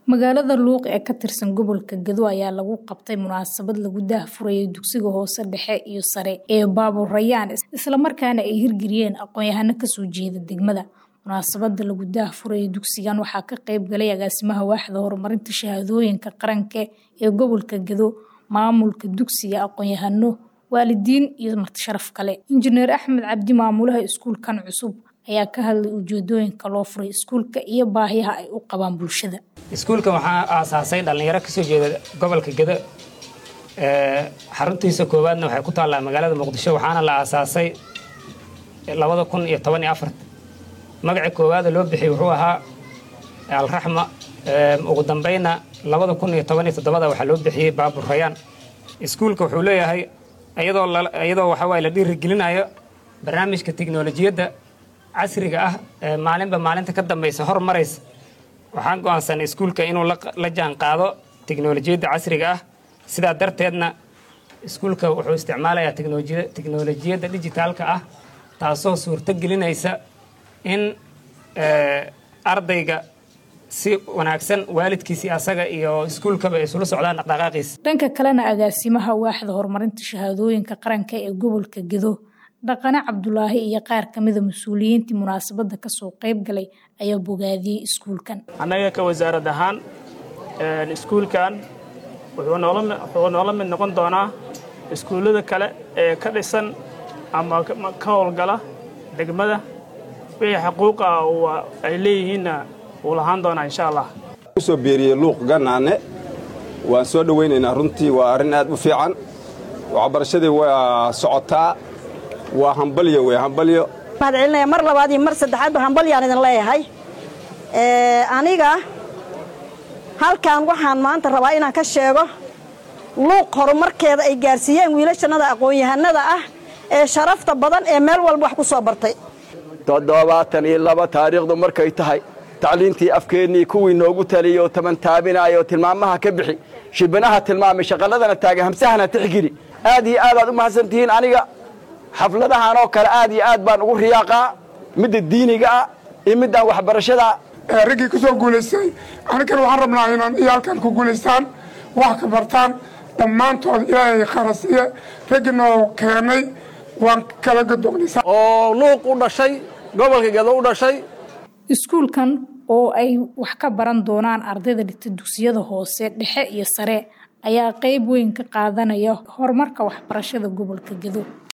Magaalada Luuq ee ka tirsan gobolka Gedo ayaa lagu qabtay munaasabad lagu daahfurayay dugsiga hoose dhexe iyo sare ee Baabuur Rayaan isla markaana ay hirgeliyeen aqoon-yahano ka soo jeeda degmada. Munaasabada lagu daahfurayay dugsigan waxaa ka qayb galay agaasimaha waaxda horumarinta shahaadooyinka qaranka ee gobolka Gedo, maamulka dugsiga, aqoon-yahano, waalidiin iyo marti sharaf kale. Injineer Axmed Cabdi maamulaha iskuulkan cusub ayaa ka hadlay ujeedooyinka loo furay iskuulka iyo baahiyaha ay u qabaan bulshada. iskuulkan waxaa aasaasay dhallinyaro kasoo jeeda gobolka Gedo xaruntiisa koowaadna waxay ku taallaa magaalada muqdisho waxaana la aasaasay labada kun iyo toban iyo afarta magaca koowaada loo bixiyey wuxuu ahaa alraxma ugu dambayna labada kun iyo toban iyo toddobada waxaa loo bixiyey baabur rayaan iskuulka wuxuu leeyahay iyadoo iyadoo waxa waaye la dhiirigelinayo barnaamijka tiknolojiyadda casriga ah ee maalinba maalinta ka dambaysa hormaraysa waxaan go'aansanay iskuulka inuu la jaan qaado tiknolojiyadda casriga ah sidaa darteedna iskuulka wuxuu isticmaalayaa tiknolojiyadda dijitaalka ah taasoo suurto gelinaysa in ardayga si wanaagsan waalidkiisii asaga iyo iskuulkaba ay isula socdaan dhaqdhaqaaqiisa dhanka kalena agaasimaha waaxda horumarinta shahaadooyinka qaranka ee gobolka Gedo dhaqane Cabdulaahi iyo qaar ka mid ah mas'uuliyiintii munaasabada ka soo qayb galay ayaa bogaadiyey iskuulkan annaga ka wasaarad ahaan iskuulkan wuxuu noola mid noqon doonaa iskuullada kale ee ka dhisan ama ka howlgala degmada wixii xaquuqa ay leeyihiinna wuu lahaan doonaa insha allah kusoo beeriyey luuq gannaane waan soo dhowaynaynaa runtii waa arrin aad u fiican waxbarashadii waa socotaa waa hambalyo wey hambalyo mahad celinaya mar labaad iyo mar saddexaadba hambalyaan idin leeyahay aniga halkan waxaan maanta rabaa inaan ka sheego luuq horumarkeeda ay gaarsiiyeen wiilashannada aqoon-yahanada ah ee sharafta badan ee meel walba wax ku soo bartay toddobaatan iyo laba taariikhdu markay tahay tacliintii afkeennii kuwii noogu taliyey oo taban taabinaya oo tilmaamaha ka bixi shibinaha tilmaamay shaqalladana taagay hamsahana tixgeli aad iyo aad aad u mahadsantihiin aniga xafladahan oo kale aad iyo aad baan ugu riyaaqaa midda diiniga ah iyo middaan waxbarashada raggii ku soo guulaystay anigan waxaan rabnaa inaan iyaalkan ku guulaystaan wax ka bartaan dhammaantood ilaahay kharasiye raggii noo keenay waan kala gadognaysa oo luuq u dhashay gobolka gedo u dhashay iskuulkan oo ay wax ka baran doonaan ardayda dhigta dugsiyada hoose dhexe iyo sare ayaa qayb weyn ka qaadanaya horumarka waxbarashada gobolka Gedo